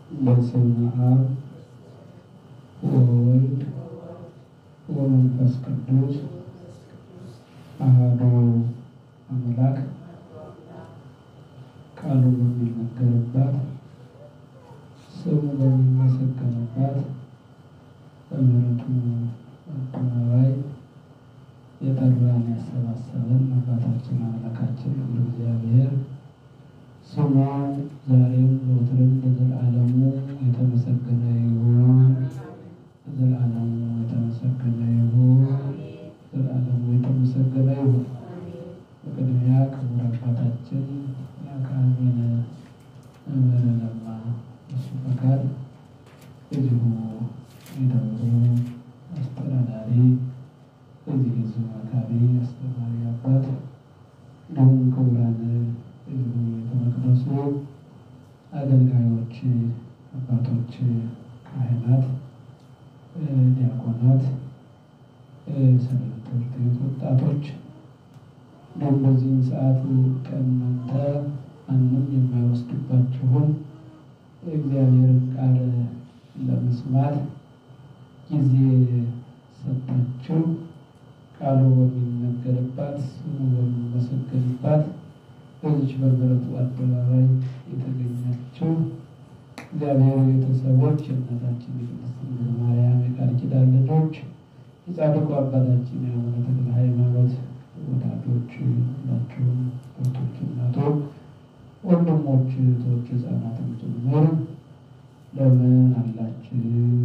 በስመ አብ ወወልድ ወመንፈስ ቅዱስ አሐዱ አምላክ ቃሉ በሚነገርባት ስሙ በሚመሰገንባት በምሕረቱ አደባባይ የጠራን ያሰባሰበን አባታችን አምላካችን እግዚአብሔር ስሙ ዛሬም ዘወትርም ለዘላለሙ የተመሰገነ ይሁን። ለዘላለሙ የተመሰገነ ይሁን። ለዘላለሙ የተመሰገነ ይሁን። በቅድሚያ ክቡር አባታችን የአካባቢን መምህር ለማ እሱ ፈቃድ እዚሁ የደብሩ አስተዳዳሪ እዚህ ህዝብ መካሪ አስተማሪ አባት እንዲሁም ክቡራን እዚሁ ቤተ መቅደሱ አገልጋዮች፣ አባቶች፣ ካህናት፣ ዲያቆናት፣ ሰንበት ትምህርት ቤት ወጣቶች እንዲሁም በዚህም ሰዓት ከእናንተ ማንም የማይወስድባችሁን እግዚአብሔርን ቃል ለመስማት ጊዜ ሰጥታችሁ ቃሉ በሚነገርባት ስሙ በሚመሰገንባት በዚች በምሕረቱ አደባባይ የተገኛችሁ እግዚአብሔር ቤተሰቦች የእናታችን የቅድስት ድንግል ማርያም የቃል ኪዳን ልጆች የጻድቁ አባታችን የአቡነ ተክለ ሃይማኖት ወዳጆች ሁላችሁም ወቶች፣ እናቶች፣ ወንድሞች፣ እህቶች፣ ህፃናትም ጭምር እንደምን አላችሁ?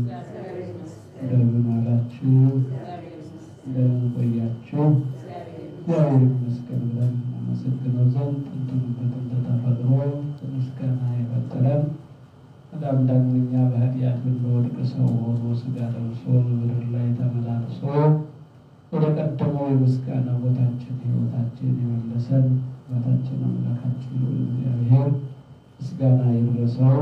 እንደምን አላችሁ? እንደምን ቆያችሁ? እግዚአብሔር ይመስገን ብለን እናመሰግነው ዘንድ ጥንቱን በጥንተ ተፈጥሮ ምስጋና የፈጠረን በጣም ዳግመኛ በኃጢአት ብንወድቅ ሰው ሆኖ ሥጋ ለብሶ በምድር ላይ ተመላልሶ ወደ ቀደመው የምስጋና ቦታችን ሕይወታችን የመለሰን አባታችን አምላካችን ልዑል እግዚአብሔር ምስጋና ይድረሰው።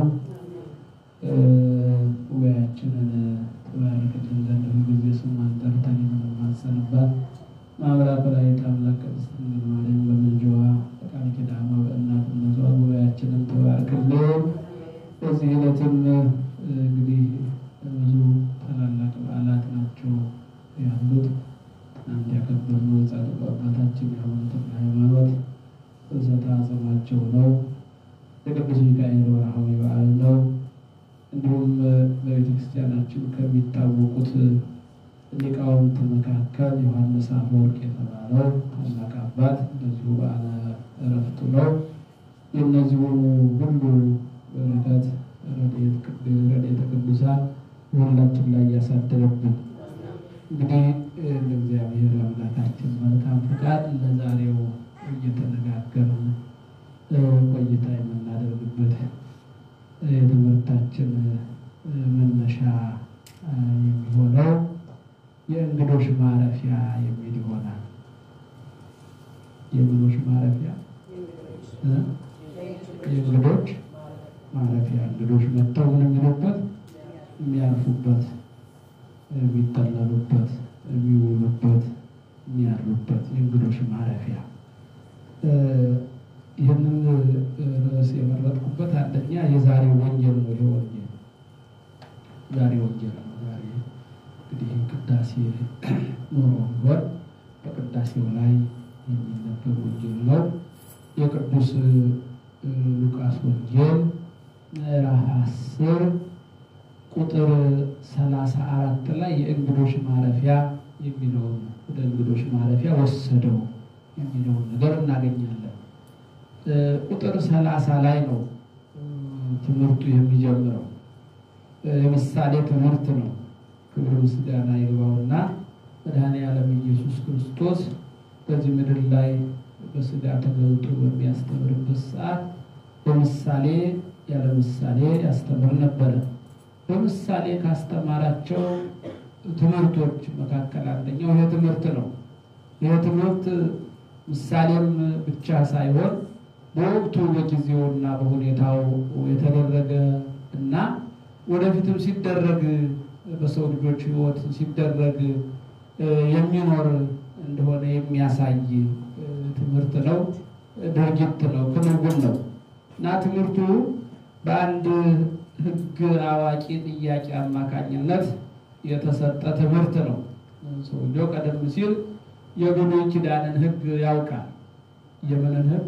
ጉባኤያችንን ትባርክልን ዘንድ ሁልጊዜ ስሟን ጠርተን የምንማጸንባት ማምራቱ ላይ ታላቅ ቅድስት ድንግል ማርያም በምልጃዋ በቃል ኪዳኗ በእናትነቷ ጉባኤያችንን ትባርክልን። በዚህ ዕለትም እንግዲህ ብዙ ታላላቅ በዓላት ናቸው ያሉት። ትናንት ያከበርነው ጻድቁ አባታችን የአቡነ ተክለ ሃይማኖት ፍልሰታ አጽማቸው ነው። የቅዱስ ሚካኤል ወርሃዊ በዓል ነው። እንዲሁም በቤተ ክርስቲያናችን ከሚታወቁት ሊቃውንት መካከል ዮሐንስ አፈወርቅ የተባለው ታላቅ አባት እንደዚሁ በዓለ ዕረፍቱ ነው። የእነዚሁ ሁሉ በረከት ረድኤተ ቅዱሳን በሁላችን ላይ ያሳድርብን። እንግዲህ ለእግዚአብሔር አምላካችን መልካም ፈቃድ ለዛሬው እየተነጋገርን ቆይታ የምናደርግበት የትምህርታችን መነሻ የሚሆነው የእንግዶች ማረፊያ የሚል ይሆናል። የእንግዶች ማረፊያ የእንግዶች ማረፊያ እንግዶች መጥተው ምን የሚሉበት የሚያርፉበት፣ የሚጠለሉበት፣ የሚውሉበት፣ የሚያድሩበት የእንግዶች ማረፊያ። ይህንን ርዕስ የመረጥኩበት አንደኛ የዛሬ ወንጌል ነው። ይሄ ወንጌል ዛሬ ወንጌል ነው። ዛሬ እንግዲህ ቅዳሴ ኖሮ ቢሆን በቅዳሴው ላይ የሚነበብ ወንጌል ነው። የቅዱስ ሉቃስ ወንጌል ምዕራፍ አስር ቁጥር ሰላሳ አራት ላይ የእንግዶች ማረፊያ የሚለውን ወደ እንግዶች ማረፊያ ወሰደው የሚለውን ነገር እናገኛለን። ቁጥር ሰላሳ ላይ ነው ትምህርቱ የሚጀምረው። የምሳሌ ትምህርት ነው። ክብር ምስጋና ይግባውና መድኃኔዓለም ኢየሱስ ክርስቶስ በዚህ ምድር ላይ በስጋ ተገልጦ በሚያስተምርበት ሰዓት በምሳሌ ያለ ምሳሌ ያስተምር ነበረ። በምሳሌ ካስተማራቸው ትምህርቶች መካከል አንደኛው ይህ ትምህርት ነው። ይህ ትምህርት ምሳሌም ብቻ ሳይሆን በወቅቱ በጊዜውና በሁኔታው የተደረገ እና ወደፊትም ሲደረግ በሰው ልጆች ሕይወት ሲደረግ የሚኖር እንደሆነ የሚያሳይ ትምህርት ነው፣ ድርጊት ነው፣ ክንውን ነው እና ትምህርቱ በአንድ ሕግ አዋቂ ጥያቄ አማካኝነት የተሰጠ ትምህርት ነው። ሰውየው ቀደም ሲል የብሉይ ኪዳንን ሕግ ያውቃል። የምንን ሕግ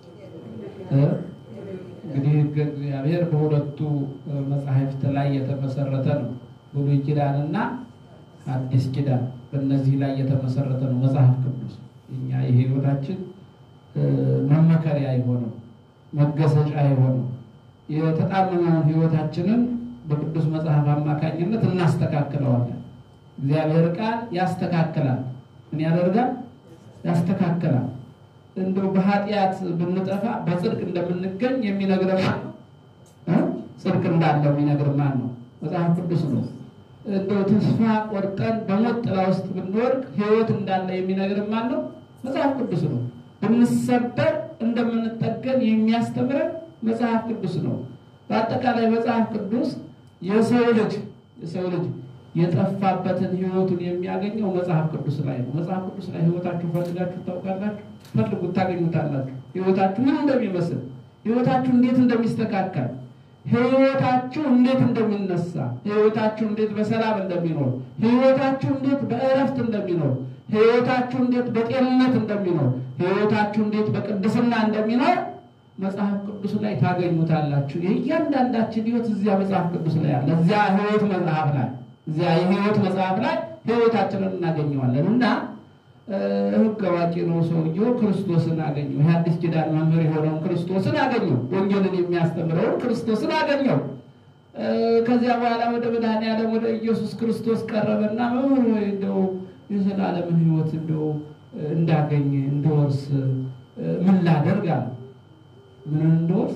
እንግዲህ ሕገ እግዚአብሔር በሁለቱ መጽሐፍት ላይ የተመሰረተ ነው። ብሉይ ኪዳንና አዲስ ኪዳን በእነዚህ ላይ የተመሰረተ ነው መጽሐፍ ቅዱስ። እኛ የህይወታችን መመከሪያ የሆነው መገሰጫ የሆነው የተጣመመውን ህይወታችንን በቅዱስ መጽሐፍ አማካኝነት እናስተካክለዋለን። እግዚአብሔር ቃል ያስተካክላል። ምን ያደርጋል? ያስተካክላል። እንደው በኃጢአት ብንጠፋ በጽድቅ እንደምንገኝ የሚነግረን ማን ነው? ጽድቅ እንዳለው የሚነግረን ማን ነው? መጽሐፍ ቅዱስ ነው። እንደው ተስፋ ቆርጠን በሞት ጥላ ውስጥ ብንወድቅ ህይወት እንዳለ የሚነግረን ማን ነው? መጽሐፍ ቅዱስ ነው። ብንሰበር እንደምንጠገን የሚያስተምረን መጽሐፍ ቅዱስ ነው። በአጠቃላይ መጽሐፍ ቅዱስ የሰው ልጅ የሰው ልጅ የጠፋበትን ህይወቱን የሚያገኘው መጽሐፍ ቅዱስ ላይ ነው። መጽሐፍ ቅዱስ ላይ ህይወታችሁ ፈልጋችሁ ታውቃላችሁ? ፈልጉት ታገኙታላችሁ። ህይወታችሁ ምን እንደሚመስል፣ ህይወታችሁ እንዴት እንደሚስተካከል፣ ህይወታችሁ እንዴት እንደሚነሳ፣ ህይወታችሁ እንዴት በሰላም እንደሚኖር፣ ህይወታችሁ እንዴት በእረፍት እንደሚኖር፣ ህይወታችሁ እንዴት በጤንነት እንደሚኖር፣ ህይወታችሁ እንዴት በቅድስና እንደሚኖር መጽሐፍ ቅዱስ ላይ ታገኙታላችሁ። የእያንዳንዳችን ህይወት እዚያ መጽሐፍ ቅዱስ ላይ አለ። እዚያ ህይወት መጽሐፍ ላይ እዚያ የህይወት መጽሐፍ ላይ ህይወታችንን እናገኘዋለን እና ህግ አዋቂ ነው ሰውየው። ክርስቶስን አገኘው። የአዲስ ኪዳን መምህር የሆነውን ክርስቶስን አገኘው። ወንጌልን የሚያስተምረውን ክርስቶስን አገኘው። ከዚያ በኋላ ወደ መድኃኔዓለም ወደ ኢየሱስ ክርስቶስ ቀረበና መምህር ወይ እንደው የዘላለምን ህይወት እንደው እንዳገኝ እንደወርስ ምን ላደርግ አለ። ምን እንደወርስ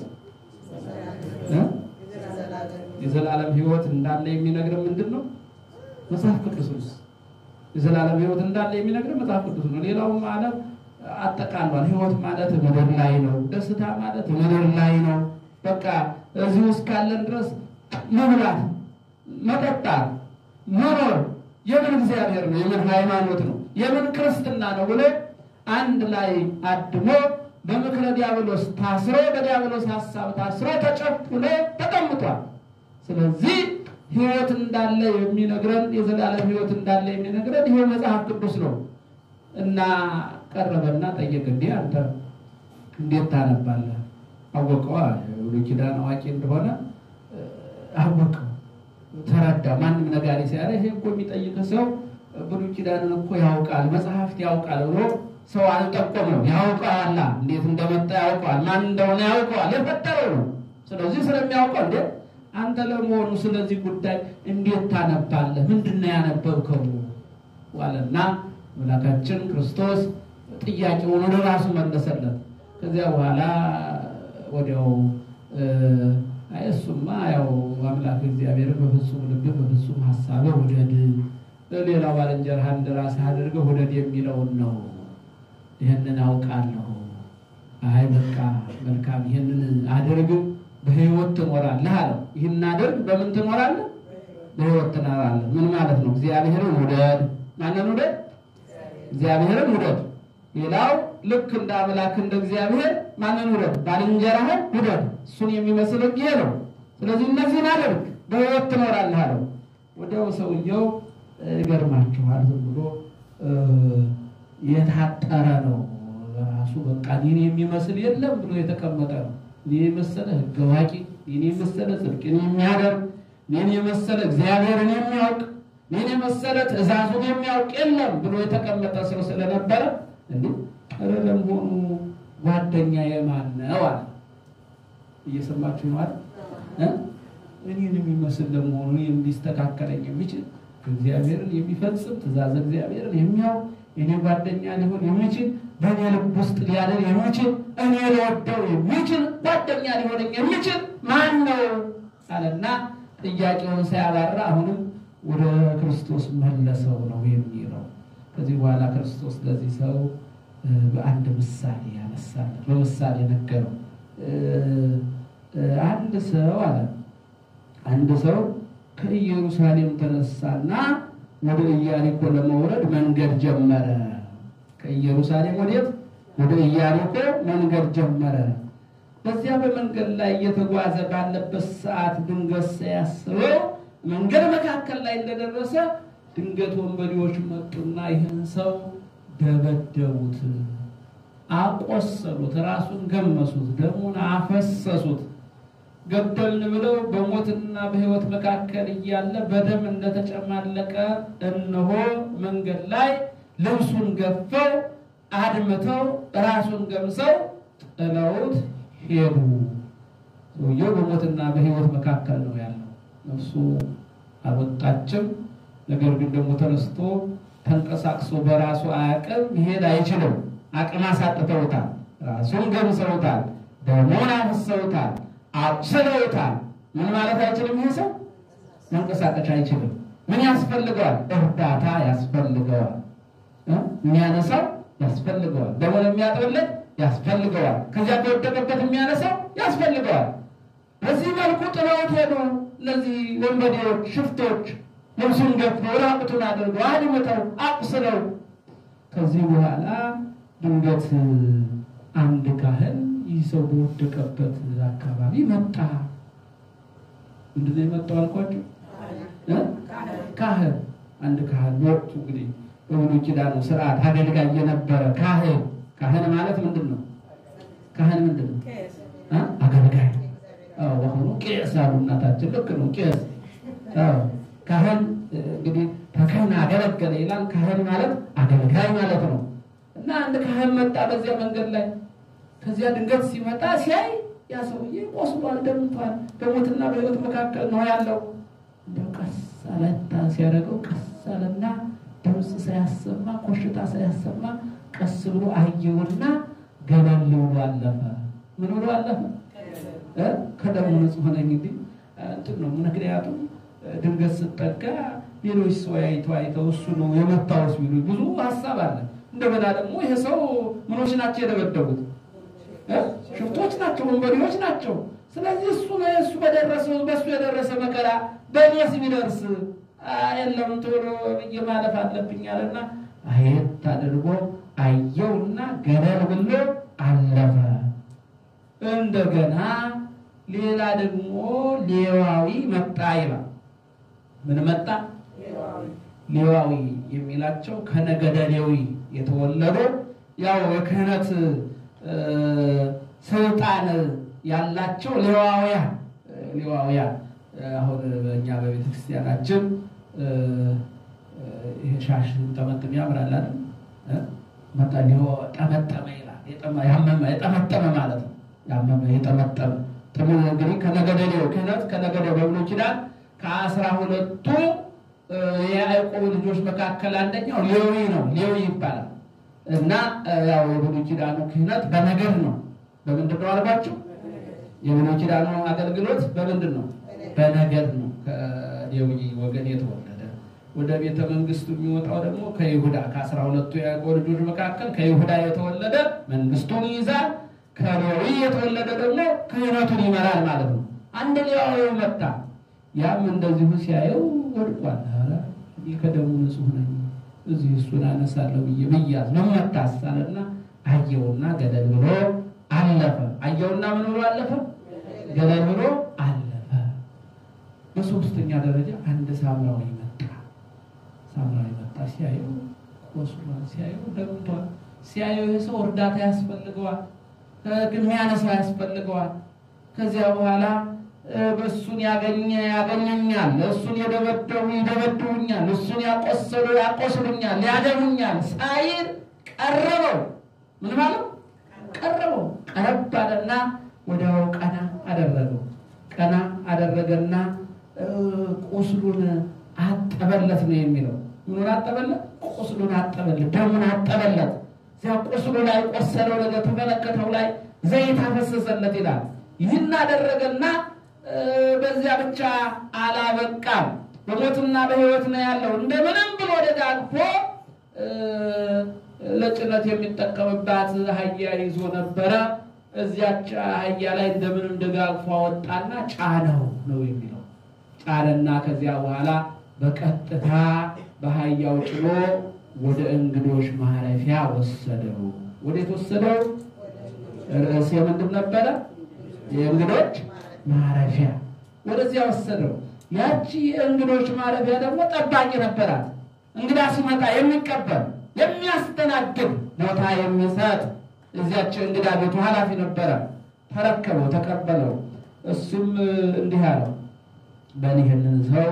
የዘላለም ህይወት እንዳለ የሚነግረን ምንድን ነው? መጽሐፍ ቅዱስ ነው። የዘላለም ህይወት እንዳለ የሚነግረን መጽሐፍ ቅዱስ ነው። ሌላውም ዓለም አጠቃሏል። ህይወት ማለት ምድር ላይ ነው። ደስታ ማለት ምድር ላይ ነው። በቃ እዚህ ውስጥ ካለን ድረስ መብላት፣ መጠጣት፣ መኖር የምን እግዚአብሔር ነው? የምን ሃይማኖት ነው? የምን ክርስትና ነው ብሎ አንድ ላይ አድሞ በምክረ ዲያብሎስ ታስሮ በዲያብሎስ ሀሳብ ታስሮ ተጨቁኖ ተቀምጧል። ስለዚህ ህይወት እንዳለ የሚነግረን የዘላለም ህይወት እንዳለ የሚነግረን ይሄ መጽሐፍ ቅዱስ ነው እና ቀረበና ጠየቅ፣ እንዲህ አንተ እንዴት ታነባለህ? አወቀዋ ብሉይ ኪዳን አዋቂ እንደሆነ አወቀው፣ ተረዳ። ማንም ነጋሪ ሲያለ ይሄ እኮ የሚጠይቅ ሰው ብሉይ ኪዳንን እኮ ያውቃል፣ መጽሐፍት ያውቃል ብሎ ሰው አልጠቆመው። ያውቀዋላ፣ እንዴት እንደመጣ ያውቀዋል፣ ማን እንደሆነ ያውቀዋል፣ የፈጠረው ነው። ስለዚህ ስለሚያውቀው እንዴ አንተ ለመሆኑ ስለዚህ ጉዳይ እንዴት ታነባለህ? ምንድን ነው ያነበብከው? ዋለና አምላካችን ክርስቶስ ጥያቄውን ወደ ራሱ መለሰለት። ከዚያ በኋላ ወዲያው አይ እሱማ ያው አምላክ እግዚአብሔር በፍጹም ልብህ በፍጹም ሀሳብህ ውደድ፣ ሌላው ባልንጀራህን እንደ ራስህ አድርገህ ውደድ የሚለውን ነው። ይህንን አውቃለሁ። አይ በቃ መልካም፣ ይህንን አድርግ በህይወት ትኖራለህ አለው። ይህን አድርግ በምን ትኖራለህ? በህይወት ትኖራለህ። ምን ማለት ነው? እግዚአብሔርን ውደድ። ማንን ውደድ? እግዚአብሔርን ውደድ። ሌላው ልክ እንደ አምላክ እንደ እግዚአብሔር ማንን ውደድ? ባልንጀራህን ውደድ። እሱን የሚመስል ሕግ ይሄ ነው። ስለዚህ እነዚህን አድርግ በህይወት ትኖራለህ አለው። ወዲያው ሰውየው ይገርማችኋል፣ ዝም ብሎ የታጠረ ነው ራሱ በቃ እኔን የሚመስል የለም ብሎ የተቀመጠ ነው። እኔን የመሰለ ሕግ አዋቂ፣ እኔን የመሰለ ጽድቅን የሚያደርግ፣ እኔን የመሰለ እግዚአብሔርን የሚያውቅ፣ እኔን የመሰለ ትእዛዙን የሚያውቅ የለም ብሎ የተቀመጠ ሰው ስለነበረ እንዴ ኧረ ለመሆኑ ጓደኛ የማን ነው አለ። እየሰማችሁ ነው አይደል? እኔን የሚመስል ለመሆኑ እኔን ሊስተካከለኝ የሚችል እግዚአብሔርን የሚፈጽም ትእዛዝ እግዚአብሔርን የሚያውቅ እኔ ጓደኛ ሊሆን የሚችል በእኔ ልብ ውስጥ ሊያደር የሚችል እኔ ሊወደው የሚችል ጓደኛ ሊሆነኝ የሚችል ማን ነው አለና ጥያቄውን ሳያባራ አሁንም ወደ ክርስቶስ መለሰው ነው የሚለው። ከዚህ በኋላ ክርስቶስ ለዚህ ሰው በአንድ ምሳሌ ያነሳለት፣ በምሳሌ ነገረው። አንድ ሰው አለ አንድ ሰው ከኢየሩሳሌም ተነሳና ወደ ኢያሪኮ ለመውረድ መንገድ ጀመረ። ከኢየሩሳሌም ወዴት? ወደ ኢያሪኮ መንገድ ጀመረ። በዚያ በመንገድ ላይ እየተጓዘ ባለበት ሰዓት ድንገት ሳያስበው መንገድ መካከል ላይ እንደደረሰ ድንገት ወንበዴዎች መጡና ይህን ሰው ደበደቡት፣ አቆሰሉት፣ ራሱን ገመሱት፣ ደሙን አፈሰሱት። ገደልን ብለው በሞትና በሕይወት መካከል እያለ በደም እንደተጨማለቀ እነሆ መንገድ ላይ ልብሱን ገፈው አድምተው ራሱን ገምሰው ጥለውት ሄዱ። ሰውየው በሞትና በሕይወት መካከል ነው ያለው። ነፍሱ አልወጣችም። ነገር ግን ደግሞ ተነስቶ ተንቀሳቅሶ በራሱ አቅም መሄድ አይችልም። አቅም አሳጥተውታል። ራሱን ገምሰውታል። ደሙን አፍሰውታል። አቁስለውታል። ምን ማለት አይችልም። ይህ ሰው መንቀሳቀስ አይችልም። ምን ያስፈልገዋል? እርዳታ ያስፈልገዋል። የሚያነሳው ያስፈልገዋል። ደሙን የሚያጥብለት ያስፈልገዋል። ከዚያ ከወደቀበት የሚያነሳው ያስፈልገዋል። በዚህ መልኩ ጥለውት ሄዱ። እነዚህ ወንበዴዎች፣ ሽፍቶች ልብሱን ገፈው ራቁቱን አድርገው አድምተው አቁስለው። ከዚህ በኋላ ድንገት አንድ ካህን ይህ ሰው በወደቀበት አካባቢ መጣ። ምንድነው የመጣው አልኳቸው? ካህን አንድ ካህን ወቅቱ እንግዲህ በብሉይ ኪዳኑ ስርዓት አገልጋይ የነበረ ካህን። ካህን ማለት ምንድን ነው? ካህን ምንድን ነው? አገልጋይ። በአሁኑ ቄስ አሉ እናታችን። ልክ ነው ቄስ። ካህን እንግዲህ ተካህን አገለገለ ይላል። ካህን ማለት አገልጋይ ማለት ነው። እና አንድ ካህን መጣ በዚያ መንገድ ላይ ከዚያ ድንገት ሲመጣ ሲያይ ያ ሰውዬ ቆስሏል፣ ደምቷል፣ በሞትና በሕይወት መካከል ነው ያለው። እንደው ቀስ አለታ ሲያደርገው ቀስ አለና ድምፅ ሳያሰማ ኮሽታ ሳያሰማ ቀስ ብሎ አየውና ገለል ብሎ አለፈ። ምን ብሎ አለፈ? ከደሙ ንጹሕ ሆነ። እንግዲህ እንትን ነው ምክንያቱም ድንገት ስጠጋ ሌሎች ሰው አይተው አይተው እሱ ነው የመታው ሲሉ ብዙ ሀሳብ አለ። እንደገና ደግሞ ይሄ ሰው ምኖች ናቸው የደበደቡት ሽፍቶች ናቸው፣ ወንበዴዎች ናቸው። ስለዚህ እሱ እሱ በደረሰው በእሱ የደረሰ መከራ በእኔስ ቢደርስ የለም ቶሎ ብዬ ማለፍ አለብኝ አለና አየት አድርጎ አየውና ገለል ብሎ አለፈ። እንደገና ሌላ ደግሞ ሌዋዊ መጣ ይላል። ምን መጣ? ሌዋዊ የሚላቸው ከነገደ ሌዊ የተወለዱ ያው የክህነት ስልጣን ያላቸው ሌዋውያን ሌዋውያን አሁን በእኛ በቤተ ክርስቲያናችን ይሄ ሻሽ ጠመጥም ያምራል አይደል? መጣሊሆ ጠመጠመ ይላል። ያመመ የጠመጠመ ማለት ነው። ያመመ የጠመጠመ ጥሙ እንግዲህ ከነገደ ሌዊ ክህነት ከነገደ በብሉይ ኪዳን ከአስራ ሁለቱ የያዕቆብ ልጆች መካከል አንደኛው ሌዊ ነው። ሌዊ ይባላል። እና ያው የብሉይ ኪዳኑ ክህነት በነገድ ነው። በምንድን ነው አልኳችሁ? የብሉይ ኪዳኑ አገልግሎት በምንድን ነው? በነገድ ነው። ከሌዊ ወገን የተወለደ ወደ ቤተ መንግስቱ የሚወጣው ደግሞ ከይሁዳ ከአስራ ሁለቱ የያዕቆብ ልጆች መካከል ከይሁዳ የተወለደ መንግስቱን ይይዛል። ከሌዊ የተወለደ ደግሞ ክህነቱን ይመራል ማለት ነው። አንድ ሌዋዊ መጣ። ያም እንደዚሁ ሲያየው ወድቋል። ኧረ እኔ ከደሙ ንጹሕ ነኝ እዚህ እሱን አነሳለሁ ብዬ ብያዝ ነው መታሳልና አየውና ገደል ብሎ አለፈ። አየውና ምን ብሎ አለፈ? ገደል ብሎ አለፈ። በሶስተኛ ደረጃ አንድ ሳምራዊ መጣ። ሳምራዊ መጣ። ሲያየው ቆስሏል፣ ሲያየው ደምቷል። ሲያየው ይህ ሰው እርዳታ ያስፈልገዋል፣ የሚያነሳው ያስፈልገዋል። ከዚያ በኋላ በእሱን ያገኘ ያገኘኛል፣ እሱን የደበደቡ ይደበድቡኛል፣ እሱን ያቆሰሉ ያቆስሉኛል፣ ያደሙኛል ሳይል ቀረበው። ምን ማለት ቀረበው? ቀረብ አለና ወዲያው ቀና አደረገው። ቀና አደረገና ቁስሉን አጠበለት ነው የሚለው። ምኑን አጠበለት? ቁስሉን አጠበለት፣ ደሙን አጠበለት። እዚያ ቁስሉ ላይ ቆሰለው ነገር ተመለከተው ላይ ዘይት አፈሰሰለት ይላል። ይህን አደረገና በዚያ ብቻ አላበቃም። በሞትና በሕይወት ነው ያለው። እንደምንም ብሎ ደጋግፎ ለጭነት የሚጠቀምባት አህያ ይዞ ነበረ። እዚያች አህያ ላይ እንደምንም ደጋግፎ አወጣና ጫነው ነው የሚለው። ጫነና ከዚያ በኋላ በቀጥታ በአህያው ጭኖ ወደ እንግዶች ማረፊያ ወሰደው። ወዴት ወሰደው? ርዕሴ ምንድን ነበረ? የእንግዶች ማረፊያ ወደዚያ ወሰደው። ያቺ የእንግዶች ማረፊያ ደግሞ ጠባቂ ነበራት። እንግዳ ሲመጣ የሚቀበል የሚያስተናግድ ቦታ የሚሰጥ እዚያች እንግዳ ቤቱ ኃላፊ ነበረ። ተረከበው፣ ተቀበለው። እሱም እንዲህ አለው በል ይህንን ሰው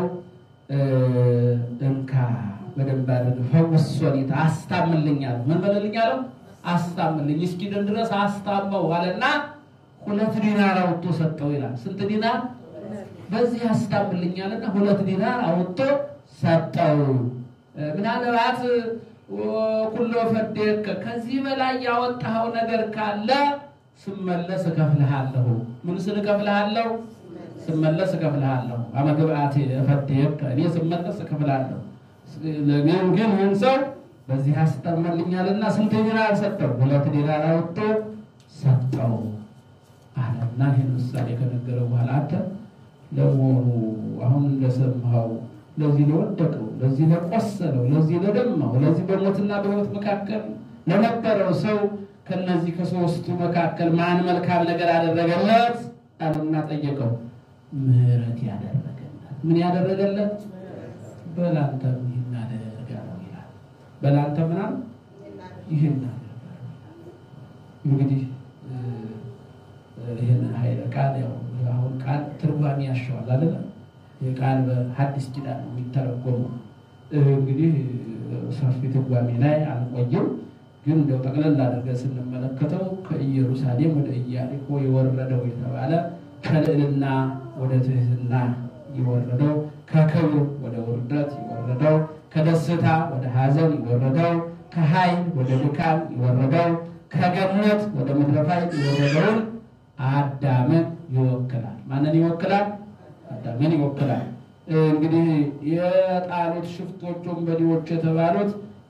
እንካ በደንብ አድርገህ ፈውስ፣ ሶሊት አስታምልኝ አለው። ምን በልልኝ አለው? አስታምልኝ እስኪድን ድረስ አስታመው አለና ሁለት ዲናር አውጥቶ ሰጠው ይላል። ስንት ዲናር? በዚህ አስታምልኝ አለና ሁለት ዲናር አውጥቶ ሰጠው። ምናልባት ኩሎ ፈዴከ ከዚህ በላይ ያወጣኸው ነገር ካለ ስመለስ እከፍልሃለሁ። ምን ስል እከፍልሃለሁ? ስመለስ እከፍልሃለሁ። አመግብአቴ ፈዴከ እኔ ስመለስ እከፍልሃለሁ። ግን ግን ይህን ሰው በዚህ አስታመልኛልና ስንት ዲናር ሰጠው? ሁለት ዲናር አውጥቶ ሰጠው አለና ይህን ምሳሌ ከነገረው በኋላ አንተ ለመሆኑ አሁን እንደሰማኸው ለዚህ ለወደቀው፣ ለዚህ ለቆሰለው፣ ለዚህ ለደማው፣ ለዚህ በሞትና በሕይወት መካከል ለነበረው ሰው ከነዚህ ከሶስቱ መካከል ማን መልካም ነገር አደረገለት? አለና ጠየቀው። ምሕረት ያደረገለት። ምን ያደረገለት? በላንተም ይህን አደርጋለሁ ይላል። በላንተ ምናምን ይህን አደርጋለሁ እንግዲህ ይህን ኃይለ ቃል ያው አሁን ቃል ትርጓሜ ያሸዋል አይደለ? የቃል በሐዲስ ኪዳን ነው የሚተረጎመው። እንግዲህ ሰፊ ትርጓሜ ላይ አንቆይም፣ ግን እንደው ጠቅለል አድርገን ስንመለከተው ከኢየሩሳሌም ወደ ኢያሪኮ የወረደው የተባለ ከልዕልና ወደ ትህትና የወረደው ከክብር ወደ ውርደት የወረደው ከደስታ ወደ ሐዘን የወረደው ከኃይል ወደ ድካም የወረደው ከገነት ወደ ምድረ ፋይድ የወረደውን አዳምን ይወክላል። ማንን ይወክላል? አዳምን ይወክላል። እንግዲህ የጣሉት ሽፍቶች ወንበዴዎች የተባሉት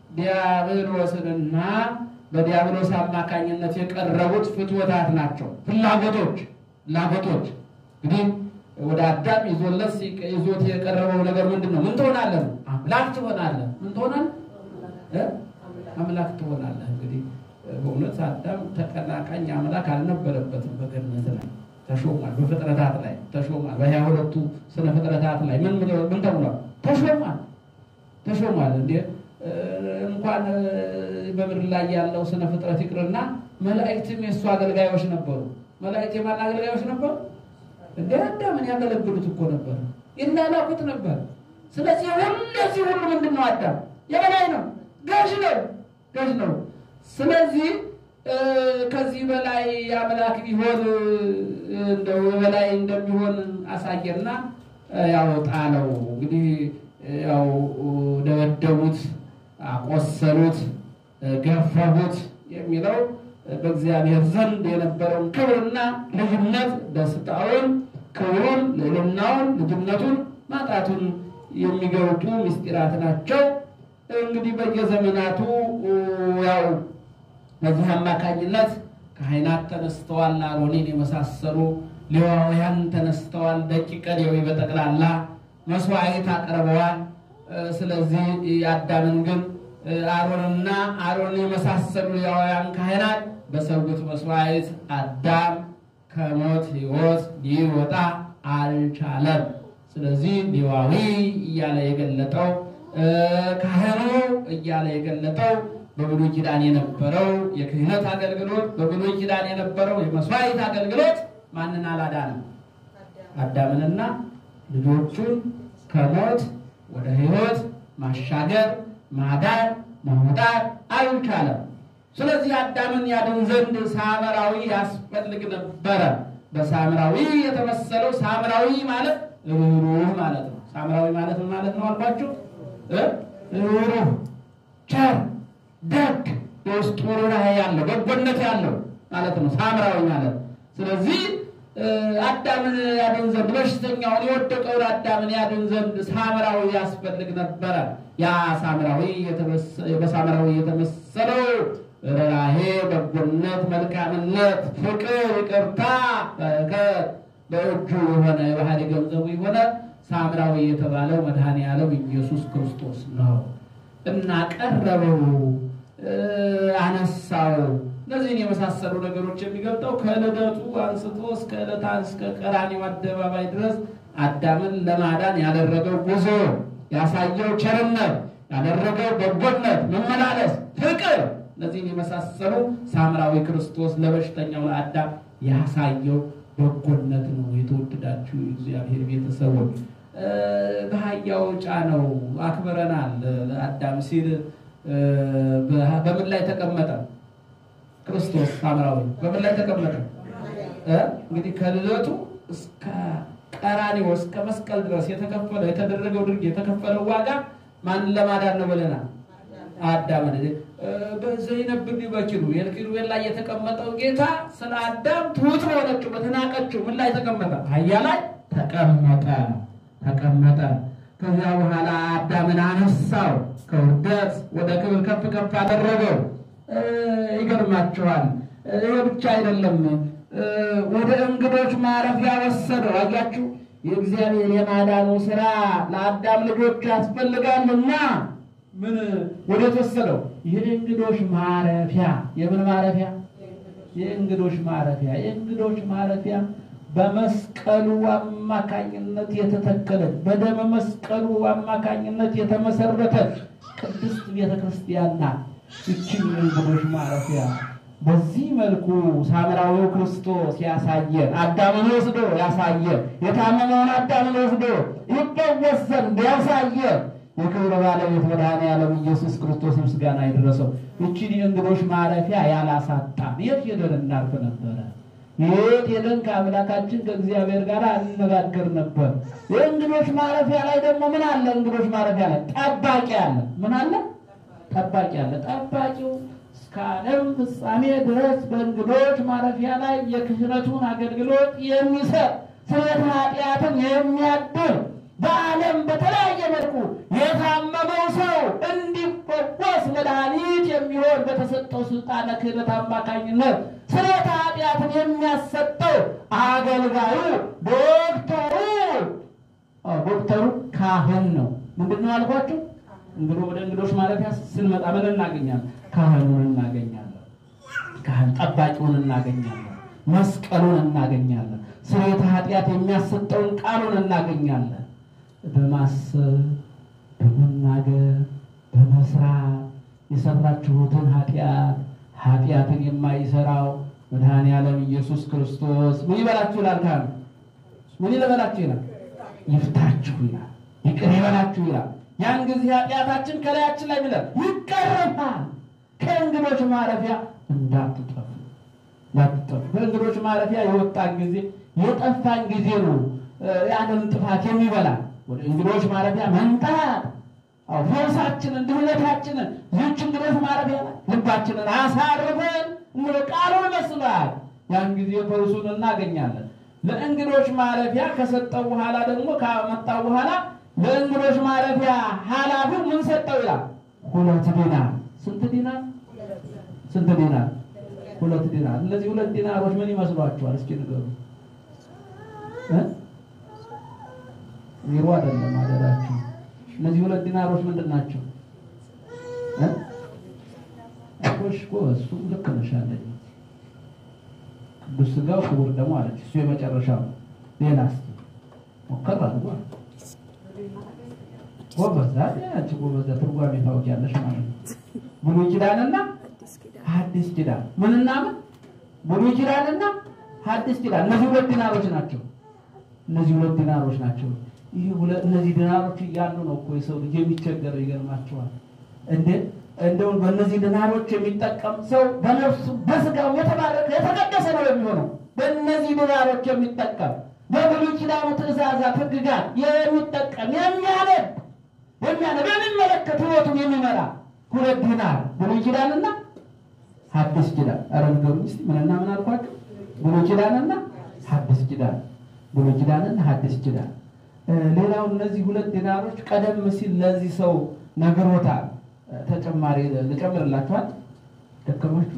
ዲያብሎስንና በዲያብሎስ አማካኝነት የቀረቡት ፍትወታት ናቸው። ፍላጎቶች ፍላጎቶች እንግዲህ ወደ አዳም ይዞለት ይዞት የቀረበው ነገር ምንድን ነው? ምን ትሆናለህ? አምላክ ትሆናለህ። ምን ትሆናለህ? አምላክ ትሆናለህ። እንግዲህ በእውነት አዳም ተቀናቃኝ አምላክ አልነበረበትም። በገነት ላይ ተሾሟል። በፍጥረታት ላይ ተሾሟል። በሀያ ሁለቱ ስነ ፍጥረታት ላይ ምን ምን ተብሏል? ተሾሟል ተሾሟል። እንዴ እንኳን በምድር ላይ ያለው ስነ ፍጥረት ይቅርና መላእክትም የእሱ አገልጋዮች ነበሩ። መላእክት የማን አገልጋዮች ነበሩ? እንደ አዳምን ያገለግሉት እኮ ነበር፣ ይላላኩት ነበር። ስለዚህ ሁለዚህ ሁሉ ምንድን ነው? አዳም የበላይ ነው፣ ገዥ ነው፣ ገዥ ነው። ስለዚህ ከዚህ በላይ አምላክ ቢሆን እንደው በላይ እንደሚሆን አሳየና ያው ጣለው። እንግዲህ ያው ደበደቡት፣ አቆሰሉት፣ ገፈፉት የሚለው በእግዚአብሔር ዘንድ የነበረውን ክብርና ልጅነት ደስታውን፣ ክብሩን፣ ልዕልናውን፣ ልጅነቱን ማጣቱን የሚገልጡ ምስጢራት ናቸው። እንግዲህ በየዘመናቱ ያው በዚህ አማካኝነት ካህናት ተነስተዋል። አሮኔን የመሳሰሉ ሌዋውያን ተነስተዋል። ደቂቀ ሌዊ በጠቅላላ መስዋዕት አቅርበዋል። ስለዚህ የአዳምን ግን አሮንና አሮን የመሳሰሉ ሌዋውያን ካህናት በሰውት መስዋዕት አዳም ከሞት ሕይወት ሊወጣ አልቻለም። ስለዚህ ሌዋዊ እያለ የገለጠው ካህኑ እያለ የገለጠው በብሉይ ኪዳን የነበረው የክህነት አገልግሎት በብሉይ ኪዳን የነበረው የመስዋዕት አገልግሎት ማንን አላዳንም? አዳምንና ልጆቹን ከሞት ወደ ሕይወት ማሻገር ማዳን ማውጣት አልቻለም። ስለዚህ አዳምን ያድን ዘንድ ሳምራዊ ያስፈልግ ነበረ። በሳምራዊ የተመሰለው ሳምራዊ ማለት ሩህሩህ ማለት ነው። ሳምራዊ ማለት ምን ማለት ነው አልኳችሁ? ሩህሩህ፣ ቸር፣ ደግ የውስጡ ርኅራኄ ያለው በጎነት ያለው ማለት ነው ሳምራዊ ማለት። ስለዚህ አዳምን ያድን ዘንድ በሽተኛውን የወደቀውን አዳምን ያድን ዘንድ ሳምራዊ ያስፈልግ ነበረ። ያ ሳምራዊ በሳምራዊ የተመሰለው ርኅራኄ፣ በጎነት፣ መልካምነት፣ ፍቅር፣ ይቅርታ፣ በረከት በእጁ የሆነ የባህሪ ገንዘቡ የሆነ ሳምራዊ የተባለው መድኃኔ ዓለም ኢየሱስ ክርስቶስ ነው እና ቀረበው፣ አነሳው፣ እነዚህን የመሳሰሉ ነገሮች የሚገልጠው ከልደቱ አንስቶ እስከ ዕለታ እስከ ቀራኒው አደባባይ ድረስ አዳምን ለማዳን ያደረገው ጉዞ፣ ያሳየው ቸርነት፣ ያደረገው በጎነት፣ መመላለስ፣ ፍቅር እነዚህን የመሳሰሉ ሳምራዊ ክርስቶስ ለበሽተኛው ለአዳም ያሳየው በጎነት ነው። የተወደዳችሁ እግዚአብሔር ቤተሰቦች በአህያው ጫነው አክብረናል። አዳም ሲል በምን ላይ ተቀመጠ? ክርስቶስ ሳምራዊ በምን ላይ ተቀመጠ? እንግዲህ ከልደቱ እስከ ቀራኒው እስከ መስቀል ድረስ የተከፈለው የተደረገው ድርጊት የተከፈለው ዋጋ ማንን ለማዳን ነው ብለናል? አዳምን ዘይነብኒ በኪሩቤል ኪሩቤል ላይ የተቀመጠው ጌታ ስለ አዳም ትሁት በሆነችው በተናቀችው ምን ላይ ተቀመጠ? አህያ ላይ ተቀመጠ ተቀመጠ። ከዚያ በኋላ አዳምን አነሳው፣ ከውርደት ወደ ክብር ከፍ ከፍ አደረገው። ይገርማችኋል። ይህ ብቻ አይደለም፣ ወደ እንግዶች ማረፊያ ወሰደው። አያችሁ፣ የእግዚአብሔር የማዳኑ ስራ ለአዳም ልጆች ያስፈልጋልና ምን ወዴት ወሰደው? የእንግዶች ማረፊያ። የምን ማረፊያ? የእንግዶች ማረፊያ። የእንግዶች ማረፊያ በመስቀሉ አማካኝነት የተተከለች በደመ መስቀሉ አማካኝነት የተመሰረተች ቅድስት ቤተ ክርስቲያን ናት። ይችን የእንግዶች ማረፊያ በዚህ መልኩ ሳምራዊው ክርስቶስ ያሳየን፣ አዳምን ወስዶ ያሳየን፣ የታመመውን አዳምን ወስዶ ይፈወስ ዘንድ ያሳየን የክብር ባለቤት መድኃኔዓለም ኢየሱስ ክርስቶስ ምስጋና የደረሰው ይችን የእንግዶች ማረፊያ ያላሳጣን የት ሄደን እናርፍ ነበረ? የት ሄደን ከአምላካችን ከእግዚአብሔር ጋር እንነጋገር ነበር? የእንግዶች ማረፊያ ላይ ደግሞ ምን አለ? እንግዶች ማረፊያ ላይ ጠባቂ አለ። ምን አለ? ጠባቂ አለ። ጠባቂው እስከ ዓለም ፍጻሜ ድረስ በእንግዶች ማረፊያ ላይ የክህነቱን አገልግሎት የሚሰጥ ስርየተ ኃጢአትን የሚያድር በዓለም በተለያየ መልኩ የታመመው ሰው እንዲፈወስ መድኃኒት የሚሆን በተሰጠው ስልጣነ ክህነት አማካኝነት ስርየተ ኃጢአትን የሚያሰጠው አገልጋዩ ዶክተሩ ዶክተሩ ካህን ነው። ምንድን ነው አልኳቸው? እንግዲህ ወደ እንግዶች ማረፊያ ስንመጣ ምን እናገኛለን? ካህኑን እናገኛለን። ካህን ጠባቂውን እናገኛለን። መስቀሉን እናገኛለን። ስርየተ ኃጢአት የሚያሰጠውን ቃሉን እናገኛለን። በማሰብ በመናገር በመስራት የሰራችሁትን ኃጢአት ኃጢአትን የማይሰራው መድኃኔ ዓለም ኢየሱስ ክርስቶስ ምን ይበላችሁ ይላል? ካህኑ ምን ይበላችሁ ይላል? ይፍታችሁ ይላል። ይቅር ይበላችሁ ይላል። ያን ጊዜ ኃጢአታችን ከላያችን ላይ ብለን ይቀረፋል። ከእንግዶች ማረፊያ እንዳትጠፉ እንዳትጠፉ። ከእንግዶች ማረፊያ የወጣን ጊዜ የጠፋን ጊዜ ነው ያንን ጥፋት የሚበላ ወደ እንግዶች ማረፊያ መምጣት ፈውሳችንን ድህነታችንን ይህች እንግዶች ማረፊያ ላይ ልባችንን አሳርፈን እንደ ቃሉን መስሏል። ያን ጊዜ ፈውሱን እናገኛለን። ለእንግዶች ማረፊያ ከሰጠው በኋላ ደግሞ ካመጣው በኋላ ለእንግዶች ማረፊያ ኃላፊው ምን ሰጠው ይላል? ሁለት ዲናር። ስንት ዲናር? ስንት ዲናር? ሁለት ዲናር። እነዚህ ሁለት ዲናሮች ምን ይመስሏችኋል? እስኪ ንገሩ። ዜሮ አይደለም አደራችሁ። እነዚህ ሁለት ዲናሮች ምንድን ናቸው? እኮሽ እኮ እሱ ልክ ነሽ አለኝ። ቅዱስ ሥጋው ክቡር ደግሞ አለች። እሱ የመጨረሻው ነው። ሌላ እስኪ ሞከር አድርጓ ጎበዝ አንቺ ጎበዝ ትርጓሜ ታውቂያለሽ ማለት ነው። ብሉይ ኪዳንና ሐዲስ ኪዳን ምንና ምን? ብሉይ ኪዳንና ሐዲስ ኪዳን እነዚህ ሁለት ዲናሮች ናቸው። እነዚህ ሁለት ዲናሮች ናቸው። ይህ እነዚህ ዲናሮች እያሉ ነው እኮ የሰው ልጅ የሚቸገረው። ይገርማቸዋል። እንደ እንደው በእነዚህ ዲናሮች የሚጠቀም ሰው በነፍሱ በስጋው የተባረከ የተቀደሰ ነው የሚሆነው። በእነዚህ ዲናሮች የሚጠቀም በብሉይ ኪዳኑ ትእዛዛት፣ ሕግጋት የሚጠቀም የሚያነብ የሚያነብ የሚመለከት ሕይወቱን የሚመራ ሁለት ዲናር ብሉይ ኪዳንና ሐዲስ ኪዳን። ኧረ ንገሩኝ እስኪ ምንና ምን አልኳቸው? ብሉይ ኪዳንና ሐዲስ ኪዳን። ብሉይ ኪዳንና ሐዲስ ኪዳን። ሌላው እነዚህ ሁለት ዲናሮች ቀደም ሲል ለዚህ ሰው ነግሮታል። ተጨማሪ ልጨምርላችኋል። ደከማችሁ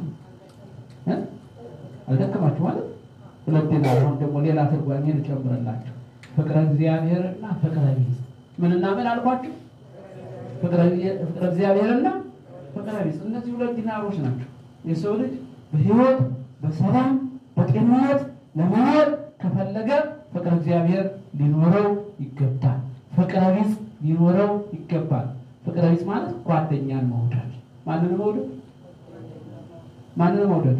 አልደከማችሁ ማለት ሁለት ዲናር። አሁን ደግሞ ሌላ ትርጓሜ ልጨምርላችሁ። ፍቅረ እግዚአብሔርና ፍቅረ ቢጽ ምንና ምን አልኳችሁ? ፍቅረ እግዚአብሔርና ፍቅረ ቢጽ። እነዚህ ሁለት ዲናሮች ናቸው። የሰው ልጅ በሕይወት በሰላም በጤንነት ለመኖር ከፈለገ ፍቅረ እግዚአብሔር ሊኖረው ይገባል። ፍቅረ ቢጽ ሊኖረው ይገባል። ፍቅረ ቢጽ ማለት ጓደኛን መውደድ። ማንን መውደድ? ማንን መውደድ?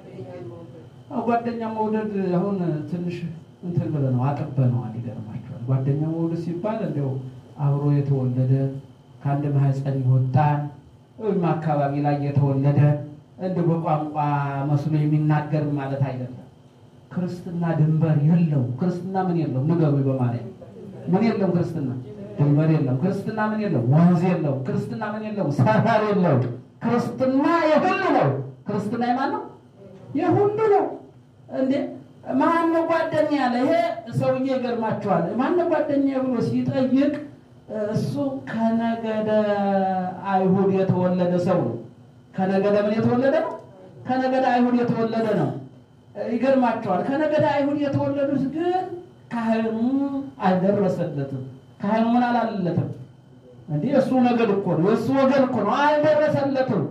አዎ ጓደኛ መውደድ አሁን ትንሽ እንትን ብለነው አጥበነዋል። ይገርማቸዋል። ጓደኛ መውደድ ሲባል እንዲያው አብሮ የተወለደ ከአንድ ማህፀን ይወጣል ወይም አካባቢ ላይ የተወለደ እንደ በቋንቋ መስሎ የሚናገር ማለት አይደለም። ክርስትና ድንበር የለው። ክርስትና ምን የለው? ንገሩ በማለት ምን የለው? ክርስትና ድንበር የለው። ክርስትና ምን የለው? ወንዝ የለው። ክርስትና ምን የለው? ሰፈር የለው። ክርስትና የሁሉ ነው። ክርስትና የማን ነው? የሁሉ ነው። እንዴ ማነው ጓደኛ ያለ? ይሄ ሰውዬ ይገርማቸዋል። ማነው ጓደኛ ብሎ ሲጠይቅ እሱ ከነገደ አይሁድ የተወለደ ሰው ነው። ከነገደ ምን የተወለደ ነው? ከነገደ አይሁድ የተወለደ ነው። ይገርማቸዋል። ከነገደ አይሁድ የተወለዱት ግን ካህኑ አልደረሰለትም። ካህኑ ምን አላለለትም? እንዲህ የእሱ ነገድ እኮ ነው፣ የእሱ ወገን እኮ ነው። አልደረሰለትም።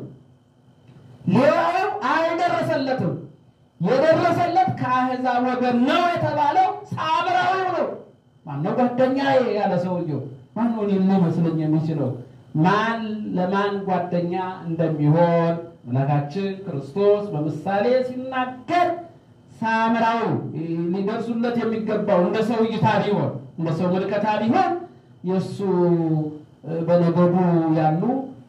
ሌላው አልደረሰለትም። የደረሰለት ከአሕዛብ ወገን ነው የተባለው ሳምራዊው ነው። ማነው ጓደኛ ያለ ሰውየው? ማን ሆን ሊመስለኝ የሚችለው ማን ለማን ጓደኛ እንደሚሆን አምላካችን ክርስቶስ በምሳሌ ሲናገር ሳምራዊ ሊደርሱለት የሚገባው እንደ ሰው እይታ ቢሆን እንደ ሰው ምልከታ ቢሆን የእሱ በነገዱ ያሉ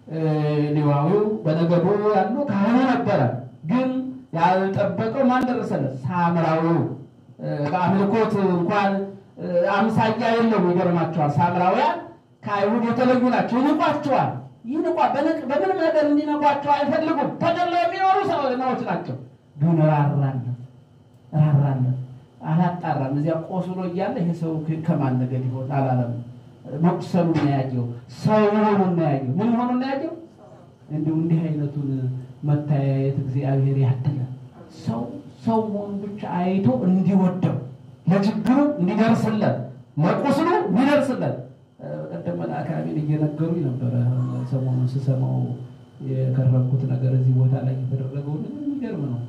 ሌዋዊው በነገዱ ያሉ ካህኑ ነበረ። ግን ያልጠበቀው ማን ደረሰለት? ሳምራዊው በአምልኮት እንኳን አምሳያ የለውም። ይገርማቸዋል። ሳምራውያን ከአይሁድ የተለዩ ናቸው። ይንቋቸዋል። ይንቋ በምንም ነገር እንዲነቋቸው አይፈልጉም። ተገለው የሚኖሩ ሰዎች ናቸው። ግን ራራለን ራራለን አላጣራም። እዚያ ቆስሎ እያለ ይሄ ሰው ከማን ነገድ ይሆን አላለም። መቁሰሉን ነው ያየው። ሰው መሆኑን ነው ያየው። ምን መሆኑን ነው ያየው? እንዲሁ እንዲህ አይነቱን መታያየት እግዚአብሔር ያድለ ሰው ሰው መሆኑን ብቻ አይቶ እንዲወደው ለችግሩ እንዲደርስለት ለቁስሉ እንዲደርስለት ቀደም አካባቢን እየነገሩኝ ነበረ። ሰሞኑን ስሰማው የከረምኩት ነገር እዚህ ቦታ ላይ የተደረገው የሚገርም ነው።